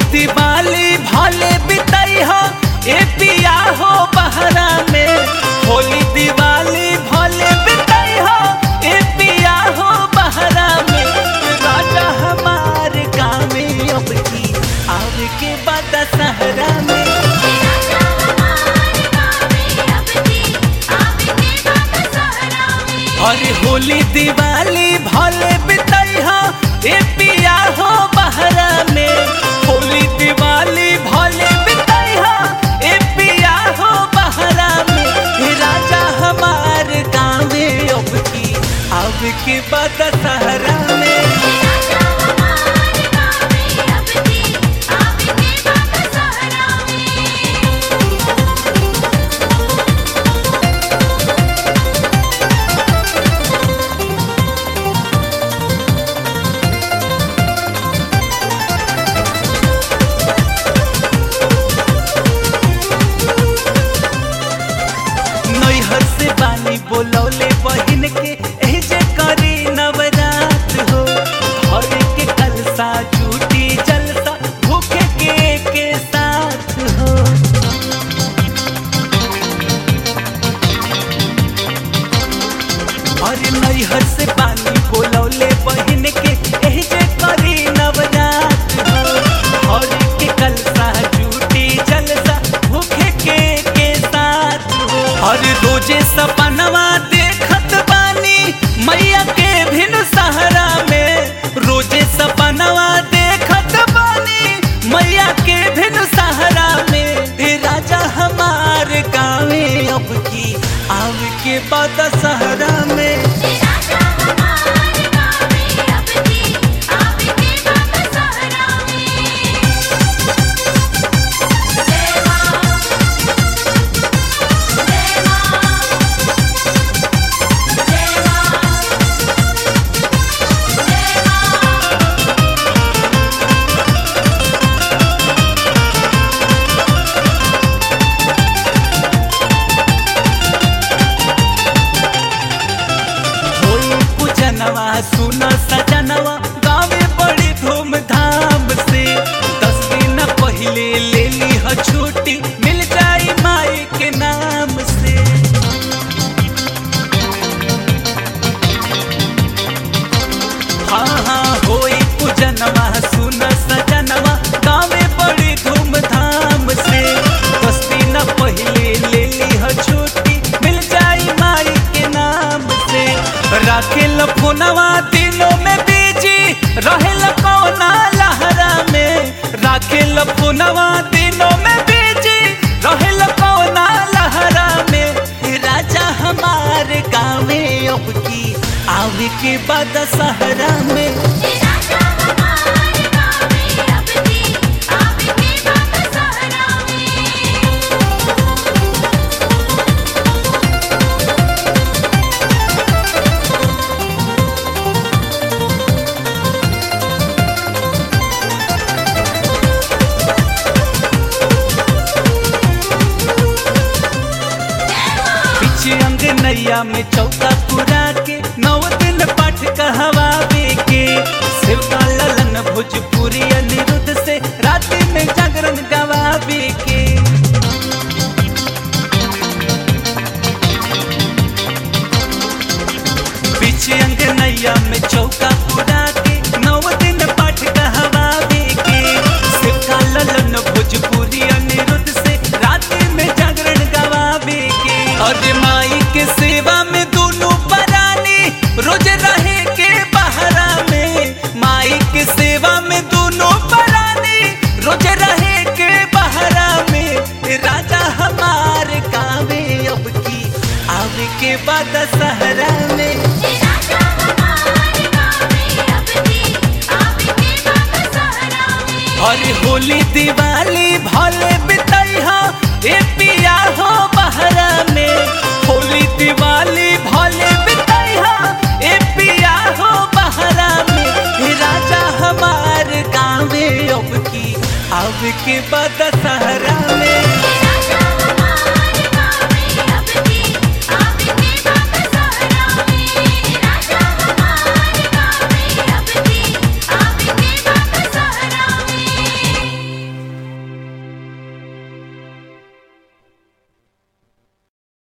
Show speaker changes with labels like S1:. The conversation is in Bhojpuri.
S1: दिवाली भले बितई हो ए पिया हो बहरा में होली दिवाली भले बितई हो ए पिया हो बहरा में राजा हमार गाँव में अब की आवे के बाद सहरा में
S2: राजा हमारे गावे अब की आवे के बाद सहरा में
S1: अरे होली दिवाली भले बितई हो ए पिया हो बहरा में होली दिवाली भले बितई हो ए पिया हो बहरा में हे राजा हमार गाँवे अब की अब के बाद सहरा में
S2: राजा हमारे गावे अब की आवे के बाद सहरा में
S1: नैहर से बानी बोलौले बहिन के एही जे करी नवरात हो घर के कलसा जूटी जलसा भूखे के के साथ हो और नैहर से बानी बोलौले बहिन के एही जे करी नवरात हो घर के कलसा जूटी जलसा भूखे के के साथ हो और रोजे सपनवा देखत बानी मैया के भिन सहारा में रोजे सपनवा देखत बानी मैया के भिन सहारा में हे राजा हमार गाँवे अब की आव के बाद सहरा में
S2: राजा हमारे गावे अब की आवे के बाद सहरा में जय मां जय मां जय मां जय मां
S1: होई पूजनवा सुन सजनवा गावे बड़ी धूमधाम से दस दिन पहले ले ली ह छुट्टी मिल जाई माई के नाम से हाँ हाँ होई पूजनवा सुन सजनवा गावे बड़ी धूमधाम से दस दिन पहले ले ली ह छुट्टी मिल जाई माई के नाम से राखेल फोनवा दिनों में बीजी रहेल कौना लहरा में राखेल फोनवा दिनों में बीजी रहेल कौना लहरा में हे राजा हमार गाँवे अब की आवे के बाद सहरा में
S2: राजा हमारे गावे अब की आवे के बाद सहरा में
S1: पीछे अंग नैया में चौका पुरा के नौ दिन पाठ कहवावे के शिवका ललन भोजपुरी अनिरुद्ध से रात में जागरण गवावे के पीछे अंग नैया में चौका पुरा के नौ दिन पाठ कहवावे के शिवका ललन भोजपुरी अनिरुद्ध से रात में जागरण गवावे के और माई के सेवा में दोनों परानी रोज रहे के बहरा में माई के सेवा में दोनों परानी रोज रहे के बहरा में राजा हमार गावे अब की आवे के बाद सहरा में
S2: राजा हमारे गावे अब की आवे के बाद सहरा में
S1: और होली दिवाली भले बितई हो ए पिया हो बहरा में होली दिवाली